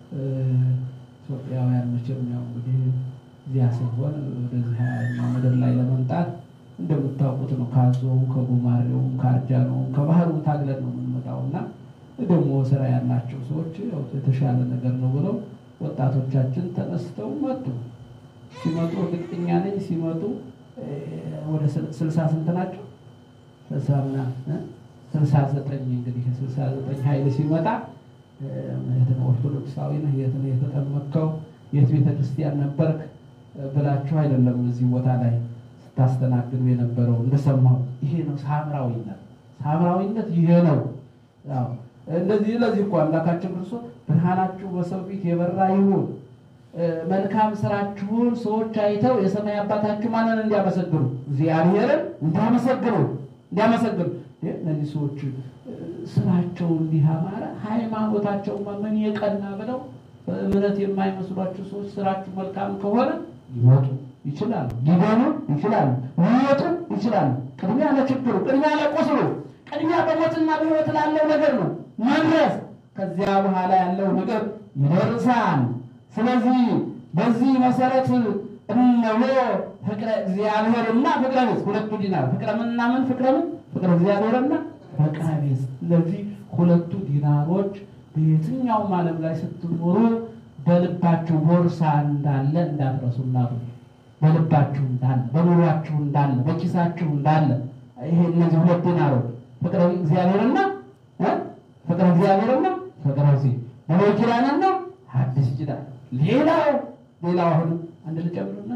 ኢትዮጵያውያን መቼም ያው እንግዲህ እዚያ ሲሆን ወደዚህ ምድር ላይ ለመምጣት እንደምታውቁት ነው። ካዞውም ከጉማሬውም ከአርጃኖውም ከባህሩም ታግለን ነው የምንመጣው እና ደግሞ ስራ ያላቸው ሰዎች ያው የተሻለ ነገር ነው ብለው ወጣቶቻችን ተነስተው መጡ። ሲመጡ እርግጠኛ ነኝ ሲመጡ ወደ ስልሳ ስንት ናቸው? ስልሳ ምናምን ስልሳ ዘጠኝ እንግዲህ ስልሳ ዘጠኝ ኃይል ሲመጣ የት ነው ኦርቶዶክሳዊ ነህ? የት ነው የተጠመቅከው? የት ቤተ ክርስቲያን ነበርክ ብላችሁ አይደለም እዚህ ቦታ ላይ ስታስተናግዱ የነበረው እንደሰማሁ። ይሄ ነው ሳምራዊነት። ሳምራዊነት ይሄ ነው። ያው እንደዚህ ለዚህ እኮ አምላካችን ክርስቶስ ብርሃናችሁ በሰው ፊት የበራ ይሁን መልካም ስራችሁን ሰዎች አይተው የሰማይ አባታችሁ ማንን እንዲያመሰግኑ እግዚአብሔርን እንዲያመሰግኑ እንዲያመሰግኑ። እነዚህ ሰዎች ስራቸው እንዲህ አማረ፣ ሃይማኖታቸው ምን የቀና ብለው በእምነት የማይመስሏቸው ሰዎች ስራችሁ መልካም ከሆነ ሊወጡ ይችላሉ፣ ሊገኑ ይችላሉ፣ ሊወጡ ይችላሉ። ቅድሚያ ለችግሩ፣ ቅድሚያ ለቁስሉ፣ ቅድሚያ በሞትና በሕይወት ላለው ነገር ነው መድረስ። ከዚያ በኋላ ያለው ነገር ይደርሳል። ስለዚህ በዚህ መሰረት እነሆ ፍቅረ እግዚአብሔርና ፍቅረ ቢጽ ሁለቱ ዲናር ፍቅረ ምንና ምን ፍቅረ ምን ፍቅረ እግዚአብሔርና ፍቅረ ቢጽ እነዚህ ሁለቱ ዲናሮች በየትኛውም ዓለም ላይ ስትኖሩ በልባችሁ ቦርሳ እንዳለ እንዳትረሱ። እናቱ በልባችሁ እንዳለ በኑሯችሁ እንዳለ በኪሳችሁ እንዳለ ይሄ እነዚህ ሁለት ዲናሮች ፍቅረ እግዚአብሔርና ፍቅረ እግዚአብሔርና ፍቅረ ቢጽ ብሉይ ኪዳንና ሐዲስ ኪዳን ሌላው ሌላው አሁን አንድ ልጨምርና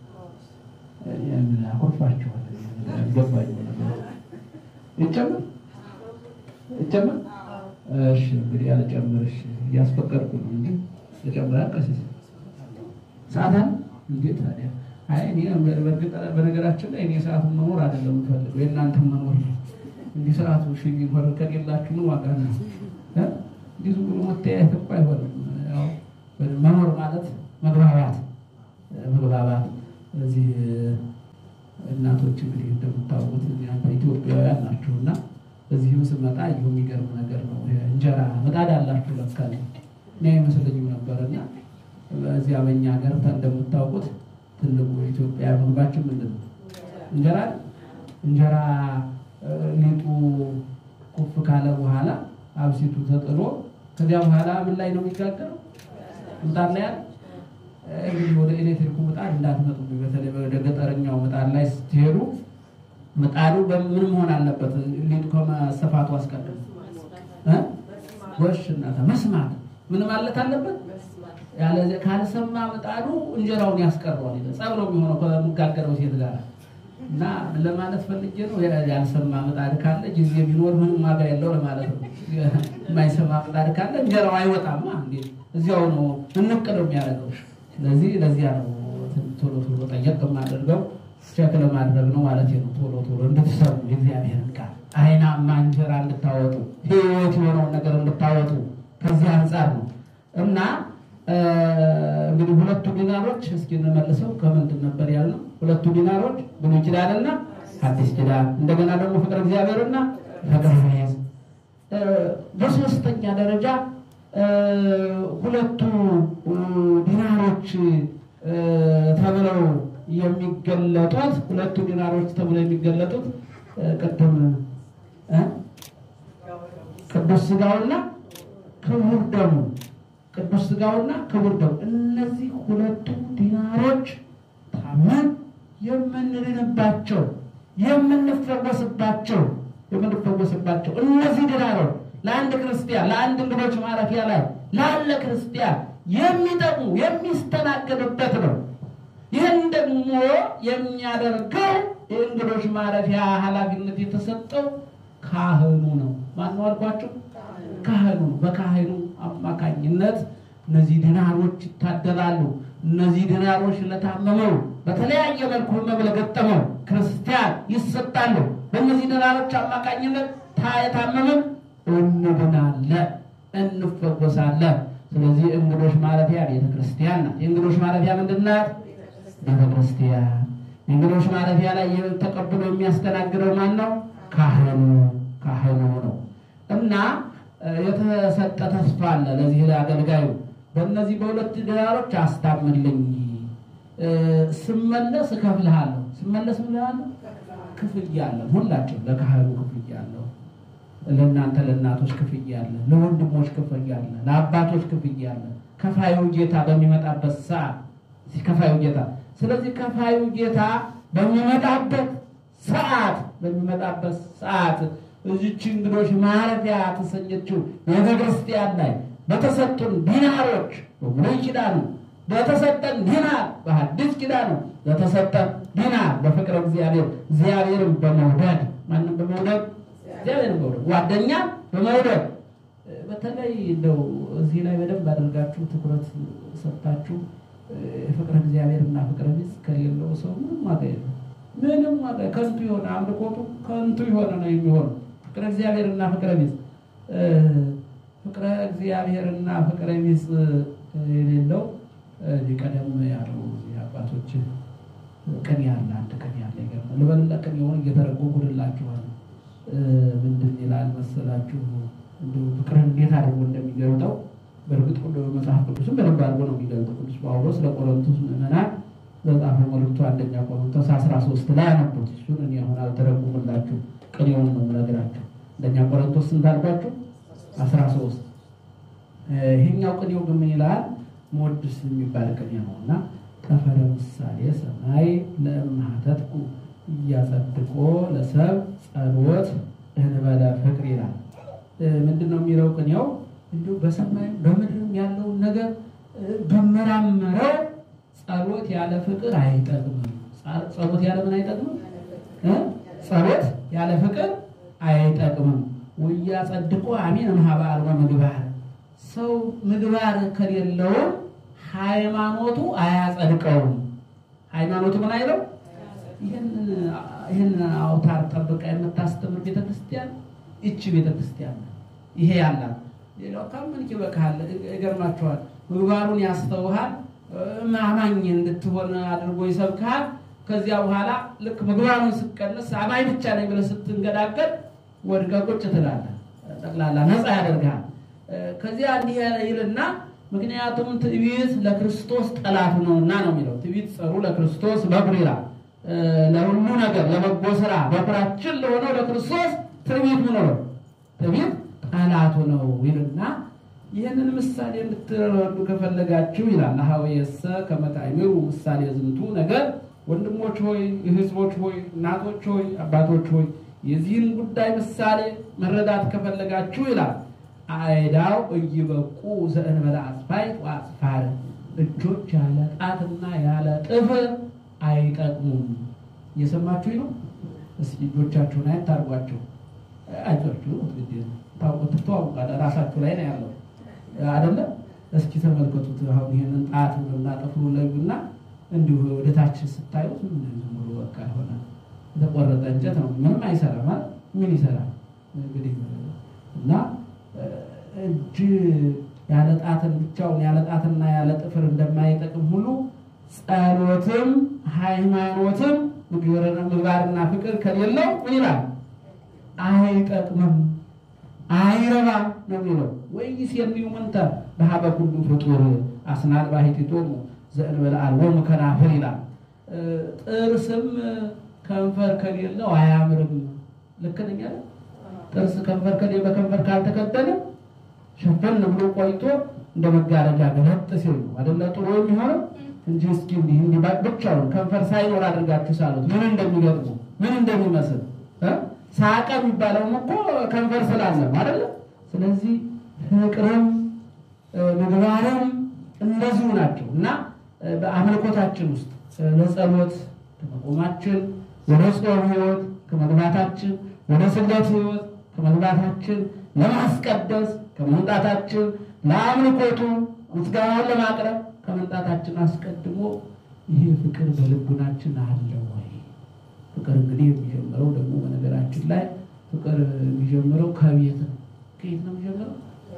አኮርፋችኋል። ገባኝ ይጨምር ይጨምር። እሺ እንግዲህ አልጨምር። እሺ እያስፈቀድኩ ነው እንጂ ልጨምር። ቀሲስ ሰዓት አለ እንዴ ታዲያ? አይ እኔ በእርግጥ በነገራችን ላይ እኔ ሰዓቱን መኖር አይደለም የምፈልገው የእናንተን መኖር ነው። እንዲህ ሰዓቱ እሺ ቢሆን ከሌላችሁ ምን ዋጋ ነው? እንዲህ ዝም ብሎ መተያየት እኮ አይሆንም። ያው መኖር ማለት መግባባት መግባባት። እዚህ እናቶች እንግዲህ እንደምታውቁት እናንተ ኢትዮጵያውያን ናችሁ እና እዚህም ስመጣ ይሁ የሚገርም ነገር ነው። እንጀራ ምጣድ አላችሁ ለካ እኔ አይመስለኝም ነበር እና በዚያ በእኛ ሀገር እንደምታውቁት ትልቁ የኢትዮጵያ ምግባችን ምንድን ነው? እንጀራ አይደል? እንጀራ ሊጡ ኩፍ ካለ በኋላ አብሲቱ ተጥሎ ከዚያ በኋላ ምን ላይ ነው የሚጋገረው? ምጣድ ላይ አይደል? እንግዲህ ወደ ኤሌክትሪኩ ምጣድ እንዳትመጡ። በተለይ ወደ ገጠረኛው ምጣድ ላይ ስትሄዱ ምጣዱ በምን መሆን አለበት? ሊጡ ከመሰፋቱ አስቀድሞ ጎሽ እናታ መስማት ምን ማለት አለበት? ያለ ካልሰማ ምጣዱ እንጀራውን ያስቀረዋል። ጸብ ነው የሚሆነው ከሚጋገረው ሴት ጋር እና ለማለት ፈልጌ ነው። ያልሰማ ምጣድ ካለ ጊዜ ቢኖር ምንም ዋጋ የለው ለማለት ነው። የማይሰማ ምጣድ ካለ እንጀራው አይወጣማ። እንዴ እዚያው ነው እንቅ ነው የሚያደርገው። ስለዚህ ለዚያ ነው ቶሎ ቶሎ ጠየቅ የማደርገው ቸክ ለማድረግ ነው ማለት ነው። ቶሎ ቶሎ እንድትሰሙ የእግዚአብሔርን ቃል አይናማ እንጀራ እንድታወጡ ሕይወት የሆነውን ነገር እንድታወጡ ከዚህ አንጻር ነው እና እንግዲህ ሁለቱ ዲናሮች እስኪ እንመልሰው ከምንድን ነበር ያልነው? ሁለቱ ዲናሮች ብሉይ ኪዳንና አዲስ ኪዳን፣ እንደገና ደግሞ ፍቅረ እግዚአብሔርና ፍቅረ ሕዝብ። በሶስተኛ ደረጃ ሁለቱ ዲናሮች ተብለው የሚገለጡት ሁለቱ ዲናሮች ተብለው የሚገለጡት ቅድም ቅዱስ ስጋውና ክቡር ደሙ ቅዱስ ስጋውና ክቡር ደሙ እነዚህ ሁለቱ ዲናሮች ታመን የምንድንባቸው የምንፈወስባቸው የምንፈወስባቸው እነዚህ ዲናሮች ለአንድ ክርስቲያን ለአንድ እንግዶች ማረፊያ ላይ ላለ ክርስቲያን የሚጠቅሙ የሚስተናገዱበት ነው። ይህን ደግሞ የሚያደርገው የእንግዶች ማረፊያ ኃላፊነት የተሰጠው ካህኑ ነው። ማነው አልኳቸው? ካህኑ ነው። በካህኑ አማካኝነት እነዚህ ዲናሮች ይታደላሉ። እነዚህ ዲናሮች ለታመመው በተለያየ መልኩ ህመም ለገጠመው ክርስቲያን ይሰጣሉ። በእነዚህ ዲናሮች አማካኝነት የታመመን እንድናለን፣ እንፈወሳለን። ስለዚህ እንግዶች ማረፊያ ቤተክርስቲያን ናት። የእንግዶች ማረፊያ ምንድን ናት? ቤተክርስቲያን። የእንግዶች ማረፊያ ላይ ተቀብሎ የሚያስተናግደው ማን ነው? ካህኑ ካህኑ ነው እና የተሰጠ ተስፋ አለ ለዚህ ለአገልጋዩ በእነዚህ በሁለት ዲናሮች አስታምልኝ፣ ስመለስ እከፍልሃለሁ። ስመለስ ምልሃለሁ ክፍያ አለ። ሁላችን ለካህኑ ክፍያ አለው። ለእናንተ ለእናቶች ክፍያ አለ። ለወንድሞች ክፍያ አለ። ለአባቶች ክፍያ አለ። ከፋዩ ጌታ በሚመጣበት ሰዓት ከፋዩ ጌታ ስለዚህ ከፋዩ ጌታ በሚመጣበት ሰዓት በሚመጣበት ሰዓት እዚች እንግዶች ማረፊያ ተሰኘችው ቤተክርስቲያን ላይ በተሰጡን ዲናሮች በብሉይ ኪዳኑ በተሰጠን ዲናር በሐዲስ ኪዳኑ በተሰጠን ዲናር በፍቅረ እግዚአብሔር እግዚአብሔርን በመውደድ ማንም በመውደድ እግዚአብሔርን በመውደድ ጓደኛ በመውደድ በተለይ እንደው እዚህ ላይ በደንብ አድርጋችሁ ትኩረት ሰጥታችሁ ፍቅረ እግዚአብሔር እና ፍቅረ ቢጽ ከሌለው ሰው ምንም ዋጋ የለም። ምንም ዋጋ ከንቱ የሆነ አምልኮቱ ከንቱ የሆነ ነው የሚሆነው። ፍቅረ እግዚአብሔር እና ፍቅረ ቢጽ ፍቅረ እግዚአብሔር እና ፍቅረ ቢጽ የሌለው ቀደም ያሉ አባቶች ቅኔ ያለ አንድ ቅኔ ያለ ይገርማል። ልበልና ቅኔውን እየተረጎምኩላችኋል። ምንድን ይላል መሰላችሁ? እንደው ፍቅርን እንዴት አድርጎ እንደሚገልጠው በእርግጥ ሁሉ መጽሐፍ ቅዱስም በደንብ አድርጎ ነው የሚገልጠው። ቅዱስ ጳውሎስ ለቆሮንቶስ ምዕመናን በጻፈው መልእክቱ አንደኛ ቆሮንቶስ አስራ ሶስት ላይ አነቡት። እሱን እኔ አሁን አልተረጉምላችሁ ቅኔውን ነው የምነግራችሁ። አንደኛ ቆሮንቶስ ስንት አልኳችሁ? አስራ ሶስት ይሄኛው ቅኔው ግን ምን ይላል? ሞድስ የሚባል ቅኔ ነው እና ጠፈረ ምሳሌ ሰማይ ለእምሃተትኩ እያጸድቆ ለሰብ ጸሎት እንበለ ፍቅር ይላል። ምንድን ነው የሚለው ቅኔው? እንዲሁ በሰማይም በምድርም ያለውን ነገር ብመራመረው ጸሎት ያለ ፍቅር አይጠቅምም። ጸሎት ያለ ምን አይጠቅምም? ጸሎት ያለ ፍቅር አይጠቅምም። ወያ ጸድቆ አሜን እምኀበ አልቦ ምግባር ሰው ምግባር ከሌለውም ሃይማኖቱ አያጸድቀውም። ሃይማኖቱ ምን አይለው? ይህን አውታር ጠብቃ የምታስተምር ቤተክርስቲያን ይቺ ቤተክርስቲያን ይሄ ያላት ሌላው ካመንክ ይበቃሃል። ይገርማችኋል። ምግባሩን ያስተውሃል፣ አማኝ እንድትሆን አድርጎ ይሰብክሃል። ከዚያ በኋላ ልክ ምግባሩን ስትቀንስ አማኝ ብቻ ነኝ ብለህ ስትንገዳገድ ወድቀህ ቁጭ ትላለህ። ጠቅላላ ነፃ ያደርግሃል። ከዚያ እንዲህ ይልና ምክንያቱም ትዕቢት ለክርስቶስ ጠላት ነውና ነው የሚለው። ትዕቢት ጸሩ ለክርስቶስ በኩር ይላል። ለሁሉ ነገር ለበጎ ስራ በኩራችን ለሆነው ለክርስቶስ ትዕቢት ምን ነው? ትዕቢት ጠላቱ ነው ይልና ይህንን ምሳሌ እንድትረዱ ከፈለጋችሁ ይላል ሀወየሰ ከመታይምሩ ምሳሌ ዝንቱ ነገር ወንድሞች ሆይ ህዝቦች ሆይ እናቶች ሆይ አባቶች ሆይ የዚህን ጉዳይ ምሳሌ መረዳት ከፈለጋችሁ ይላል አይዳው እይበቁ ዘእንበለ አስፋይት ወአስፋር እጆች ያለ ጣትና ያለ ጥፍር አይጠቅሙም። እየሰማችሁ ነው? እስኪ እጆቻችሁን አይታርጓቸው አይዟችሁ ትተዋውቃለ ራሳችሁ ላይ ነው ያለው አይደለም። እስኪ ተመልከቱት። አሁን ይህንን ጣቱንና ጥፍሩን ለዩና እንዲሁ ወደታችን ስታዩት ዝም ብሎ በቃ የሆነ የተቆረጠ እንጨት ነው። ምንም አይሰራም ማለት ምን ይሰራል እንግዲህ እና እጅ ያለ ጣትን ብቻውን ያለ ጣትና ያለ ጥፍር እንደማይጠቅም ሁሉ ጸሎትም ሃይማኖትም ምግባርና ፍቅር ከሌለው ምን ይላል? አይጠቅምም፣ አይረባም ነው የሚለው። ወይስ የሚው ምንተ በሀበ ኩሉ ፍጡር አስናድ ባሕቲቶሙ ዘእንበለ አልቦሙ ከናፍር ይላል። ጥርስም ከንፈር ከሌለው አያምርም። ልክ ነኝ አይደል? ጥርስ ከንፈር ከሌ በከንፈር ካልተከደነ ሸፈን ብሎ ቆይቶ እንደ መጋረጃ ገለጥ ሲል ነው አይደለ ጥሩ የሚሆነው እንጂ እስኪ እንዲህ እንዲህ ብቻውን ከንፈር ሳይኖር አድርጋችሁ ሳሉት ምን እንደሚገጥሙ ምን እንደሚመስል ሳቀ የሚባለውም እኮ ከንፈር ስላለ ነው አይደለ? ስለዚህ ፍቅርም ምግባርም እንደዚሁ ናቸው እና በአምልኮታችን ውስጥ ለጸሎት ከመቆማችን ወደ ጾም ህይወት ከመግባታችን ወደ ስግደት ህይወት ከመግባታችን ለማስቀደስ ከመምጣታችን ለአምልኮቱ ምስጋናውን ለማቅረብ ከመምጣታችን አስቀድሞ ይሄ ፍቅር በልቡናችን አለ ወይ? ፍቅር እንግዲህ የሚጀምረው ደግሞ በነገራችን ላይ ፍቅር የሚጀምረው ከቤት ነው። ከየት ነው የሚጀምረው?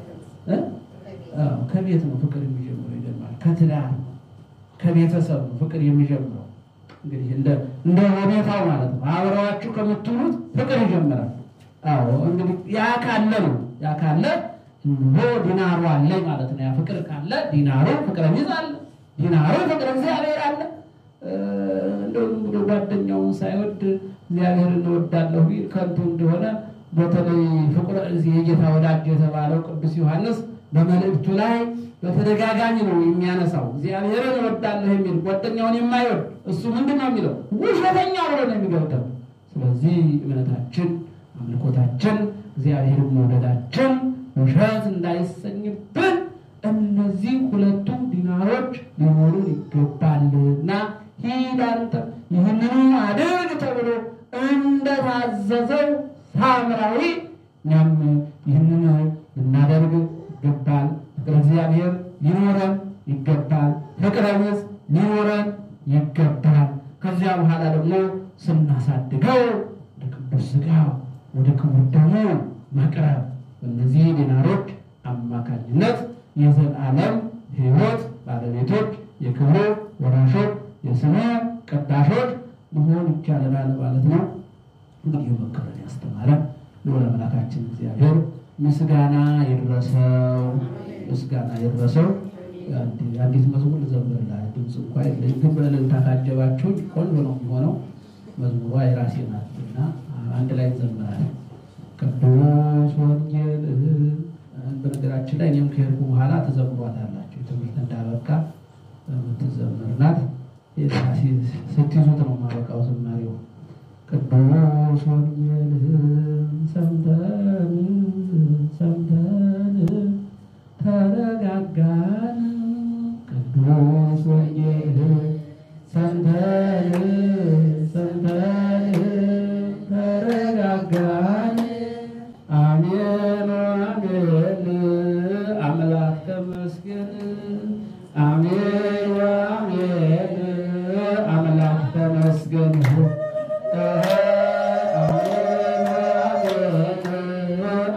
ከቤት ነው ፍቅር የሚጀምረው። ይገርማል። ከትዳር ነው፣ ከቤተሰብ ነው ፍቅር የሚጀምረው። እንግዲህ እንደ እንደ ሁኔታው ማለት ነው። አብረዋችሁ ከምትውሉት ፍቅር ይጀምራል። አዎ እንግዲህ ያ ካለ ነው ያ ካለ እንሆ ዲናሩ አለ ማለት ነው። ያ ፍቅር ካለ ዲናሩ ፍቅረ ቢዝ አለ፣ ዲናሩ ፍቅረ እግዚአብሔር አለ። እንደው ዝም ብሎ ጓደኛውን ሳይወድ እግዚአብሔር እንወዳለሁ ቢል ከንቱ እንደሆነ በተለይ ፍቁረ እግዚእ የጌታ ወዳጅ የተባለው ቅዱስ ዮሐንስ በመልእክቱ ላይ በተደጋጋሚ ነው የሚያነሳው። እግዚአብሔርን እወዳለሁ የሚል ጓደኛውን የማይወድ እሱ ምንድን ነው የሚለው? ውሸተኛ ብሎ ነው የሚገብተው። ስለዚህ እምነታችን፣ አምልኮታችን፣ እግዚአብሔርን መውደዳችን ውሸት እንዳይሰኝብን እነዚህ ሁለቱ ዲናሮች ሊኖሩን ይገባልና ሂድ አንተ ይህንኑ አድርግ ተብሎ እንደታዘዘው ሳምራዊ እኛም ይህንን ልናደርግ ይገባል። ፍቅረ እግዚአብሔር ሊኖረን ይገባል። ፍቅረ ቢጽ ሊኖረን ይገባል። ከዚያ በኋላ ደግሞ ስናሳድገው ወደ ቅዱስ ሥጋው ወደ ክቡር ደሙ መቅረብ በእነዚህ ዲናሮች አማካኝነት የዘላለም ሕይወት ባለቤቶች፣ የክብሩ ወራሾች፣ የስሙ ቀዳሾች መሆን ይቻለናል ማለት ነው። እንግዲህ የመከረን ያስተማረን ልዑል አምላካችን እግዚአብሔር ምስጋና ይድረሰው፣ ምስጋና ይድረሰው። አንዲት መዝሙር ልዘምርልህ። ድምፅ እንኳ የለኝም፣ ግን በእልልታ ካጀባችሁኝ ቆንጆ ነው የሚሆነው። መዝሙሯ የራሴ ናት እና አንድ ላይ እንዘምራለን። ቅዱስ ወንጌል በነገራችን ላይ እኔም ከሄድኩ በኋላ ተዘምሯታላችሁ። ትምህርት እንዳበቃ የምትዘምር ናት። ስትይዙት ነው ማበቃው ዝማሬው። ቅዱስ ወንጌል ሰምተን ሰምተን ተረጋጋን። ቅዱስ ወንጌል ሰምተን ሰምተን ተረጋጋን። አሜን አሜን አምላክ ተመስገን። አሜን አሜን አምላክ ተመስገን። አሜን አሜን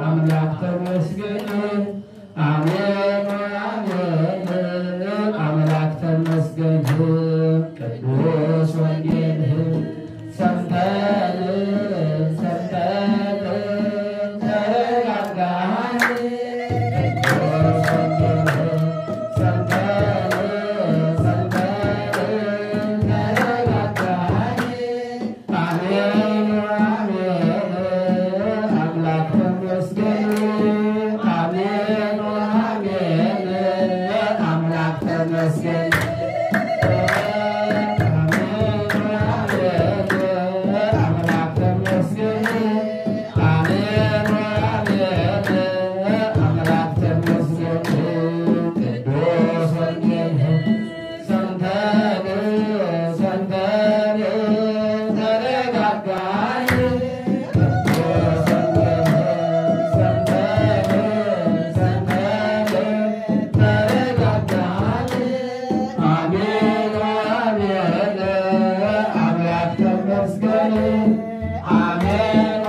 አሜን አሜን አምላክ ተመስገን አሜን አሜን አምላክ ተመስገን አሜን አሜን አምላክ ተመስገን አሜን